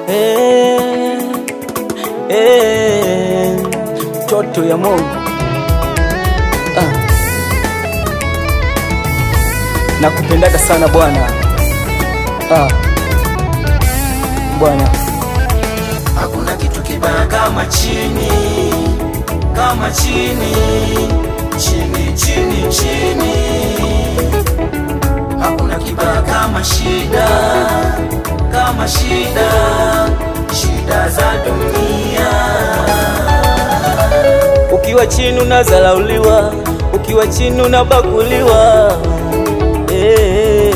eh, eh, mtoto ya Mungu ah. Nakupendaga sana Bwana ah. Bwana Hakuna kitu kibaya kama chini, kama chini, chini, chini, chini. Hakuna kibaya kama shida, kama shida, shida za dunia. ukiwa chini unazalauliwa, ukiwa chini unabaguliwa eh,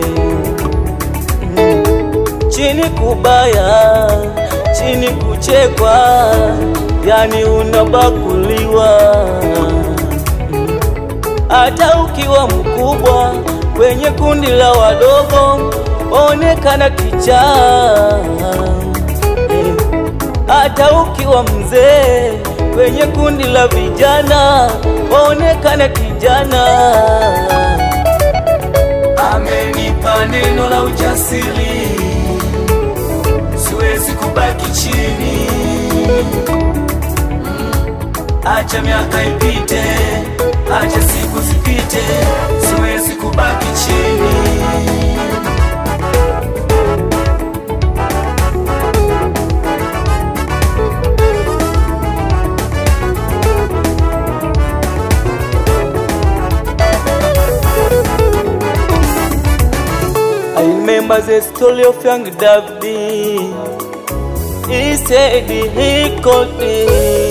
mm. chini kubaya, chini kuchekwa, yani unabaguliwa Mm. hata ukiwa mkubwa kwenye kundi la wadogo onekana kichaa eh hata ukiwa mzee kwenye kundi la vijana onekana kijana. Amenipa neno la ujasiri, siwezi kubaki chini. Acha miaka ipite, acha siku zipite, siwezi kubaki chini. I remember the story of young David. He said he called me.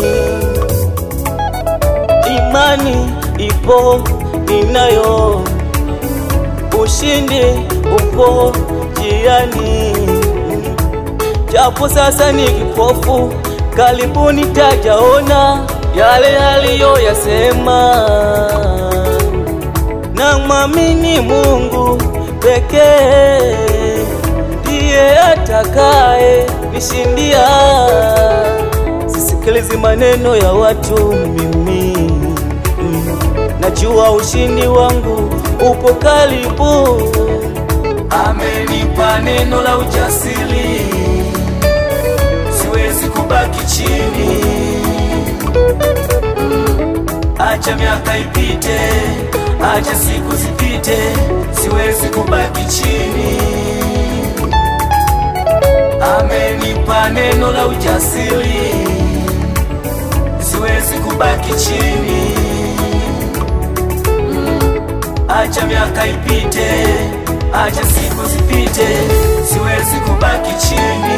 Imani ipo ninayo, ushindi upo jiani. Japo sasa ni kipofu, karibuni tajaona yale aliyoyasema na mwamini Mungu pekee ndiye atakaye nishindia. Sisikilizi maneno ya watu mimi, mm, najua ushindi wangu upo karibu. Amenipa neno la ujasiri, siwezi kubaki chini. Acha miaka ipite, acha siku zipite, siwezi kubaki chini. Amenipa neno la ujasiri, siwezi kubaki chini. Acha miaka ipite, acha siku zipite, siwezi kubaki chini.